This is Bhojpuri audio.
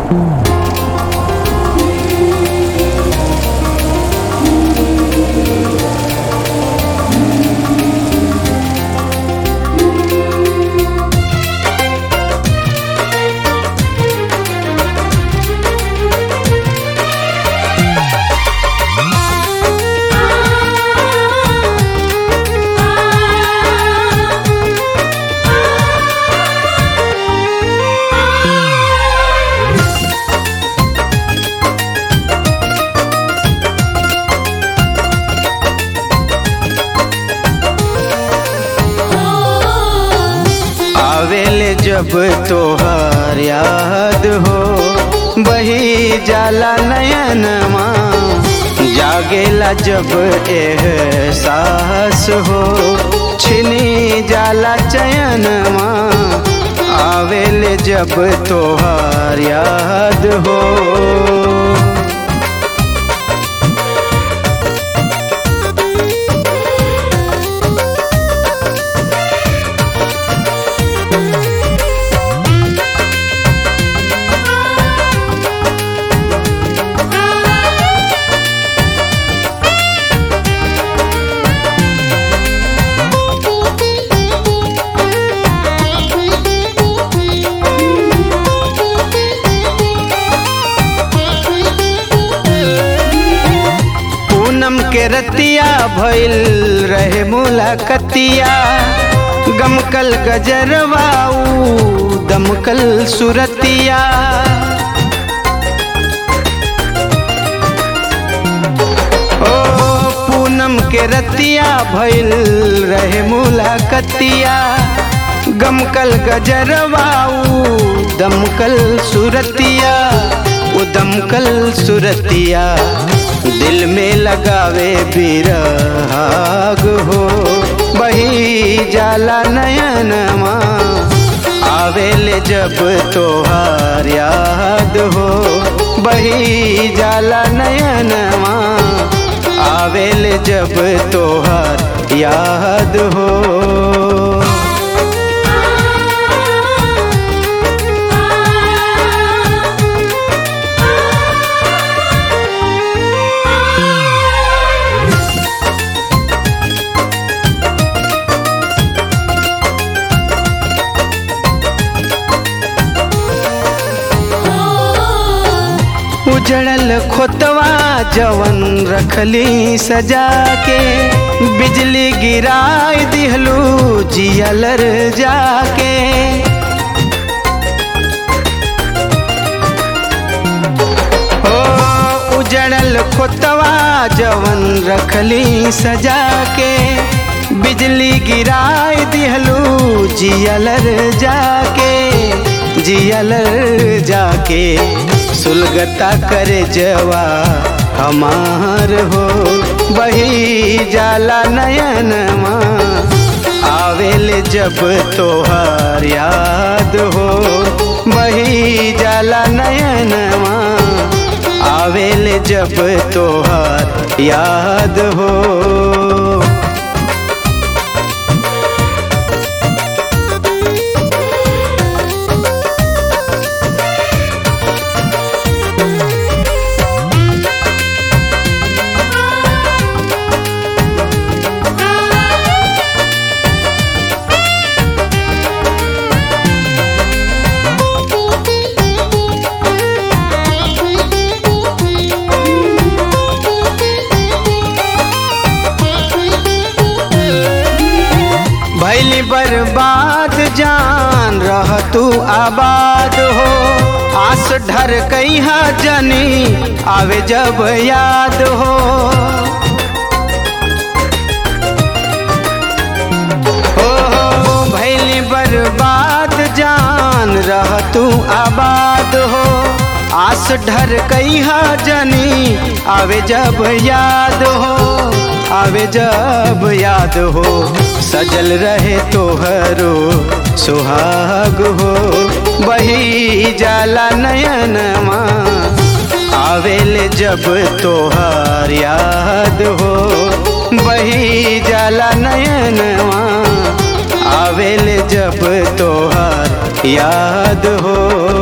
आवेले जब तोहार याद हो बही जाला नयनमा जागेला जब एहसास हो छिनी जाला चयनमा आवेले जब तोहार याद हो पूनम के रतिया भइल रहे मुलाकतिया गमकल गजरवाऊ दमकल सुरतिया ओ पूनम के रतिया भइल रहे मुलाकतिया गमकल गजरवाऊ दमकल सुरतिया वो दमकल सुरतिया दिल में लगावे बिरहाग हो बही जाला नयनमा आवेले जब तोहार याद हो बही जाला नयनमा आवेले जब तोहार याद हो उजड़ल खोतवा जवन रखली सजा के बिजली गिराई दिहलू जियलर जाके ओ उजड़ल खोतवा जवन रखली सजा के बिजली गिराई दिहलू जियलर जाके जियलर जाके सुलगता करे जवा हमार हो बही जाला नयनमा आवेले जब तोहार याद हो बही जाला नयनमा आवेले जब तोहार याद हो भैली बर्बाद जान रह तू आबाद हो आस ढर कहीं जनी आवे जब याद हो हो हो भैली बर्बाद जान रह तू आबाद हो आस ढर कहीं जनी आवे जब याद हो आवे जब याद हो सजल रहे तोहरो सुहाग हो बही जाला नयनमा आवेले जब तोहार याद हो बही जाला नयनमा आवेले जब तोहार याद हो